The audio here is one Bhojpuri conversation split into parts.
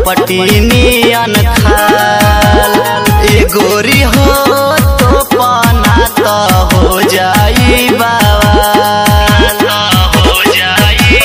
कपटी नियन खाल ए गोरी हो तो पाना तो हो जाई बावाल हो जाई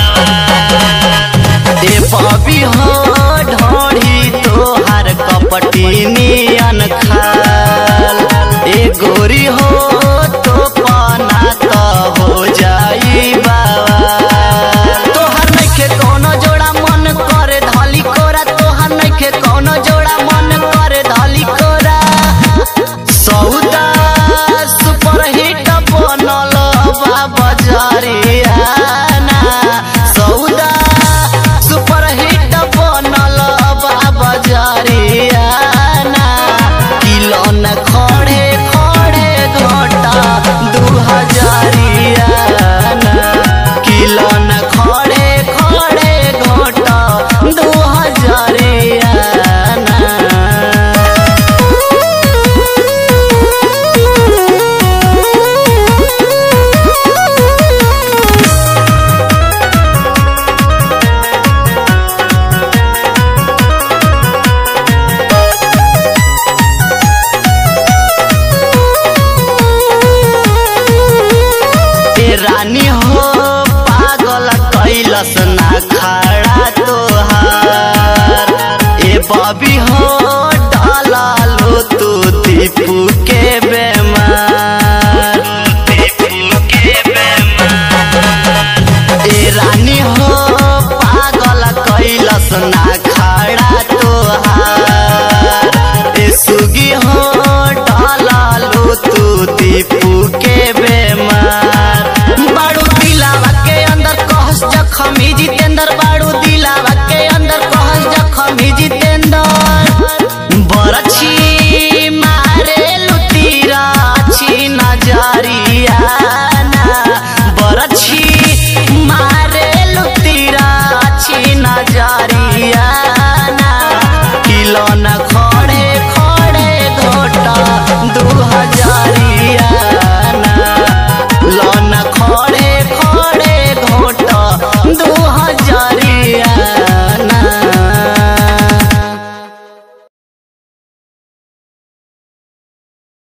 बावाल ए बबी हो ढोढ़ी तोहार कपटी नियन खाल ए गोरी हो तो पाना तो हो जाई बावाल तोहार नइखे कोनो जोड़ा मन करे धली कोरा तोहार नइखे कोनो जोड़ा मन करे धली कोरा सौदा सुपर हिट बनल बा बजारिया ना सौदा सुपर हिट बनल बा बजारिया ना किलो न खड़े खड़े घटा दू हजारिया ना किलो न खड़े खड़े घटा दू हजारिया ना ए रानी हो पागल कैलस ना खड़ा तोहार ए बबी हो डालालो तू दीपू के बेमार ए रानी हो पागल कैलस ना खड़ा तोहार ए सुगी हो डालालो तू दीपू के बेमार बाड़ू दिलावा के अंदर कहस जखमी जितेंद्र बाड़ू दिलावा के अंदर कहस जखमी जितेंद्र